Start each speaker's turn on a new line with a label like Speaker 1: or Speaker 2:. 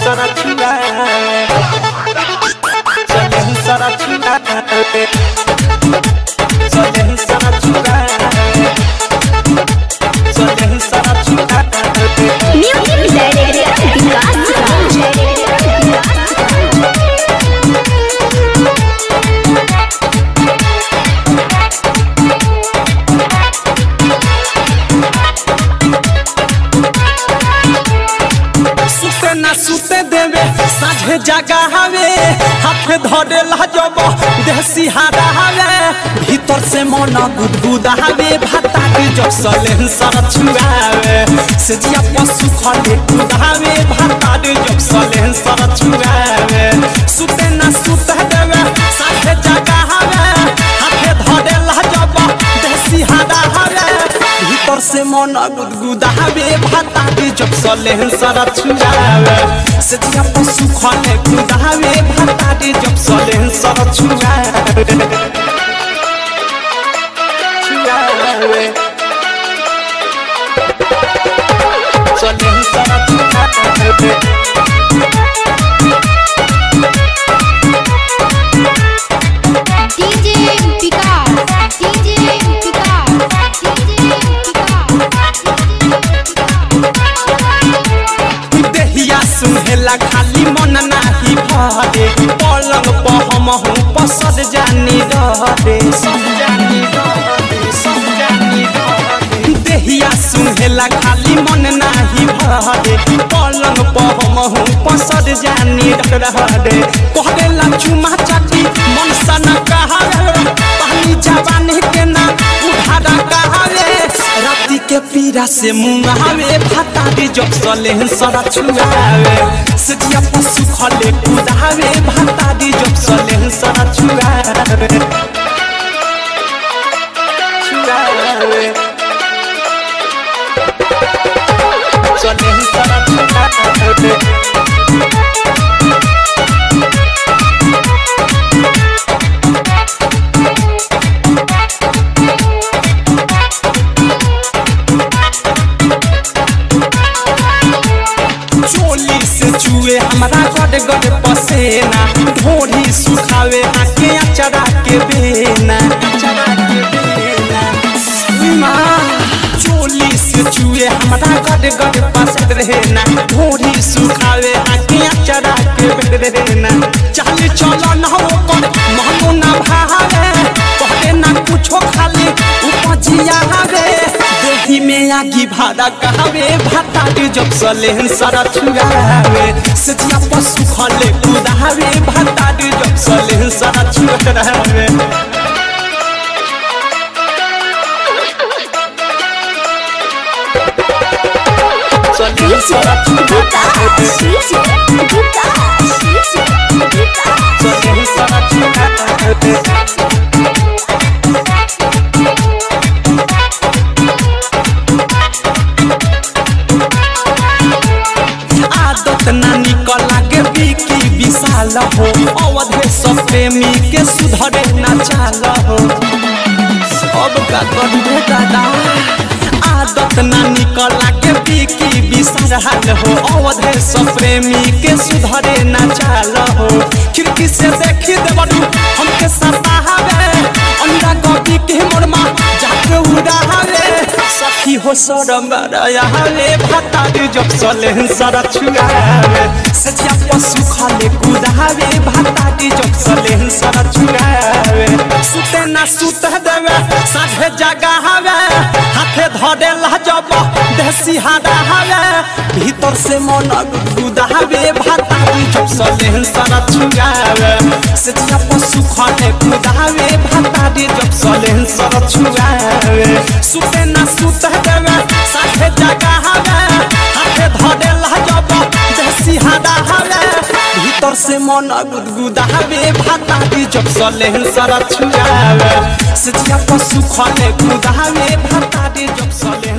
Speaker 1: सारा छुआवे चले सारा छुआवे चले सारा छुआवे चले सारा छुआवे
Speaker 2: म्यूजिक डायरेक्टर विकास
Speaker 1: सुते ना सुते देवे साझे जगा हवे हाथ धरे लाजब देसी हारा हवे भीतर से मन गुदगुदा हवे भाता के जब सलेन सर छुआवे से जिया पशु खले कुदावे भाता के जब सलेन सर छुआवे सुते ना सुते देवे साझे जगा हवे हाथ धरे लाजब देसी हारा हवे भीतर से मन गुदगुदावे भाता के जब सलेन सर छुआवे से जिया पशु खले कुदावे भाता के जब सलेन सर छुआवे छुआवे सलेन सर छुआवे
Speaker 2: DJ Vikas DJ Vikas DJ
Speaker 1: देहिया सुहेला खाली मन नाही भरे पलंग पर हम हूँ पसद जानी रहरे सब जानी रहरे सब जानी रहरे देहिया सुहेला खाली मन नाही भरे पलंग पर हम हूँ पसद जानी रहरे कहला चुमा चाटी मन सन कहावे पानी जवानी के ना उधारा कहावे राती के पीरा से मुंगावे भाता दे जब सले सरा छुआवे सजिया पशु खले कुदावे भाता दे जब सले सरा छुआवे छुआवे सले सरा छुआवे चोली से चुए हमारा गड गड पसेना ढोरी सुखावे आके अचरा के बेना अचरा के बेना माँ चोली से चुए हमारा गड गड पसंद रहना ढोरी सुखावे आके अचरा के बेना चाल चलो ना हो कर महनो ना भावे कहते ना कुछो खाली उपजिया हवे देही में आगी भाड़ा कहावे भाता के जब सलेन सारा छुआवे सजिया पशु खले कुदावे भाता के जब सलेन सारा छुआवे सलेन सारा छुआवे सलेन सारा छुआवे आदत ना निकल लागे बिकी विशाल हो अवधे सब प्रेमी के सुधरे ना चाल हो सब का करबे दादा आदत ना निकल लागे बिकी विशाल हो अवधे सब प्रेमी के सुधरे ना चाल हो खिड़की से देखी देवरू हमके सतावे अंडा कॉपी के मोरमा जाके उड़ावे सखी हो सरम रयावे भाता दे जब सले सरा छुआवे सजिया पशु खाले कुदावे भाता दे जब सले सरा छुआवे सुते ना सुत देवे साढ़े जगा हवे हाथे धरे लाजब देसी हादा हवे भीतर से मन गुदावे भाता दे जब सले सरा छुआवे सजिया पशु खाले कुदावे भाता दे जब सले सरा छुआवे सुते ना सुत देवे साथे जगा हवे हाथे धरे लाजब देसी हादा हवे भीतर से मन गुदगुदावे भाता दी जब सले सरा छुआवे सजिया पशु खले गुदावे भाता दी जब सले